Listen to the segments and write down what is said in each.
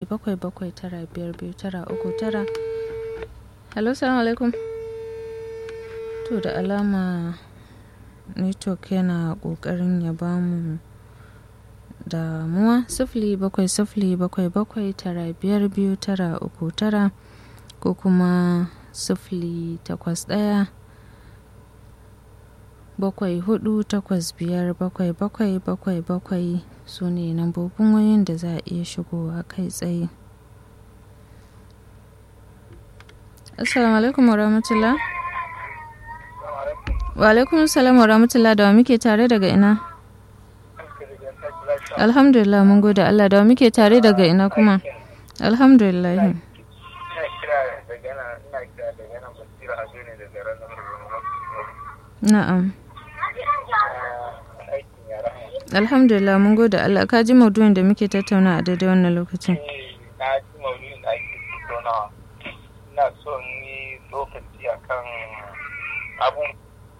bakwai bakwai tara biyar biyu tara uku tara hello salamu alaikum to da alama network yana kokarin ya bamu damuwa sifili bakwai sifili bakwai bakwai tara biyar biyu tara uku tara ko kuma sifili takwas ɗaya bakwai hudu takwas biyar bakwai bakwai bakwai bakwai su ne lambobin wayoyin da za a iya shigowa kai tsaye assalamu alaikum wa rahmatullah wa alaikum salam wa rahmatullah da wa muke tare daga ina alhamdulillah mun gode allah da wa muke tare daga ina kuma alhamdulillah na'am alhamdulillah mun gode Allah ka ji maudu'in da muke tattauna a daidai wannan lokacin na ji maudu'in da ake tattaunawa ina so yi lokaci akan abun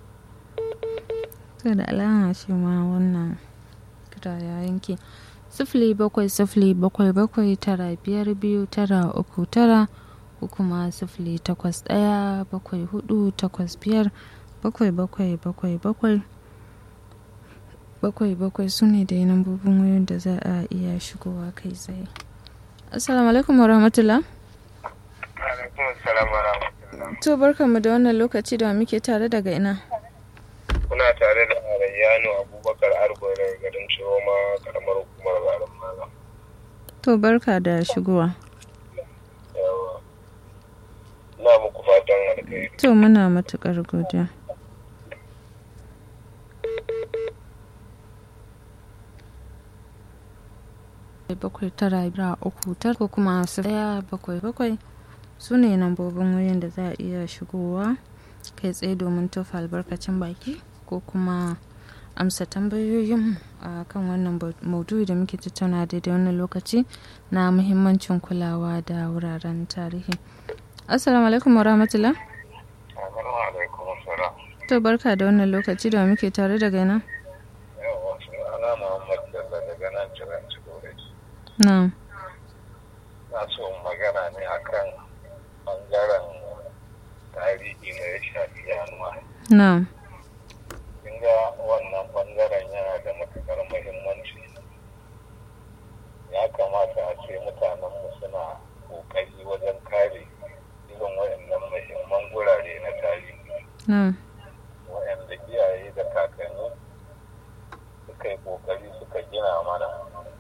to da alama shi ma wannan kira ya yanke sifili bakwai sifili bakwai bakwai tara biyar biyu tara uku tara ko kuma sifili takwas ɗaya bakwai hudu takwas biyar bakwai bakwai bakwai bakwai bakwai bakwai su ne da lambobin wayoyin da za a iya shigowa kai tsaye assalamu alaikum wa rahmatullah to barkanmu da wannan lokaci da muke tare daga ina kuna tare da arayyano abubakar arbore garin ciroma karamar hukumar garin maza to barka da shigowa yawa na muku fatan alkhairi to muna matukar godiya bakwai tara biyar uku tar ko kuma su daya bakwai bakwai su ne lambobin wayoyin da za a iya shigowa kai tsaye domin tofa albarkacin baki ko kuma amsa tambayoyin a kan wannan maudu'i da muke tattauna daidai wannan lokaci na muhimmancin kulawa da wuraren tarihi assalamu alaikum wa rahmatullah to barka da wannan lokaci da muke tare daga nan na'am na so magana ne akan bangaren tarihi na ya shafi yanuwa na'am ga wannan bangaren yana da matukar muhimmanci ya kamata a ce mutanenmu suna kokari wajen kare irin waɗannan muhimman gurare na tarihi na'am waɗanda iyaye da kakanni suka yi kokari suka gina mana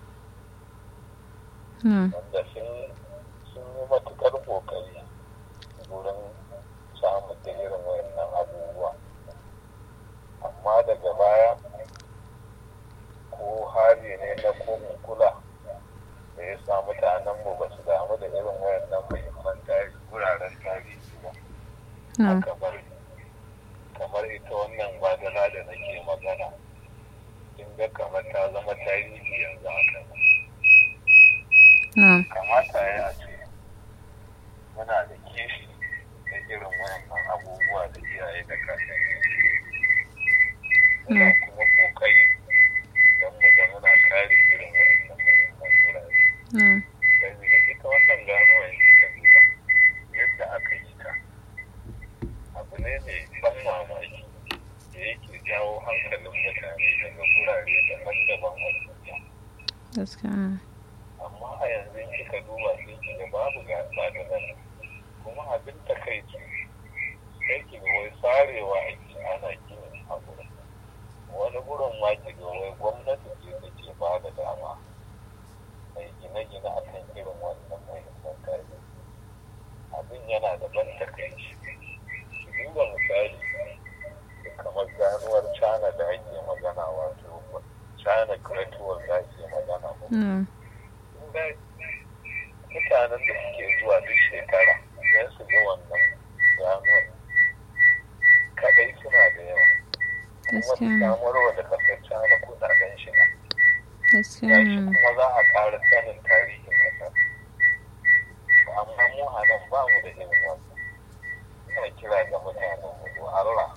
na'am wanda sun yi matukar kokari wurin samun da irin wayannan abubuwa amma daga baya ko hali ne na ko kula da ya sa mutanenmu ba su damu da irin wayannan muhimman tarihi wuraren tarihi ba na'am kamar kamar ita wannan badala da nake magana kin ga kamar ta zama tarihi yanzu haka na'am kamata ya ce muna da kishi na irin wayannan abubuwa da iyaye da kakanni muna kuma kokari don mu ga muna kare irin wayannan muhimman wurare na'am saboda ita wannan ganuwa yanzu ka duba yadda aka yi ta abu ne mai ban mamaki da yake jawo hankalin mutane daga gurare daban-daban a duniya gaskiya amma a yanzu in kika duba sai ki ga babu gasa da nan kuma abin ta kai ce sai ki ga wai sarewa ake ana ginin a gurin wani gurin ma ki ga wai gwamnati ce take ba da dama mai gine-gine a kan irin wannan muhimman tarihi abin yana da ban takaici ki duba misali kamar ganuwar china da ake magana wato china great wall da ake magana ko na'am mutanen da suke zuwa duk shekara don su ga wannan ganuwar kadai suna da yawa kuma su gaskiya samarwa da kasar china kudaden shiga gaskiya gashi kuma za a ƙara sanin tarihin kasar To amma mu a nan ba mu da irin wannan ina kira ga mutanen mu do Allah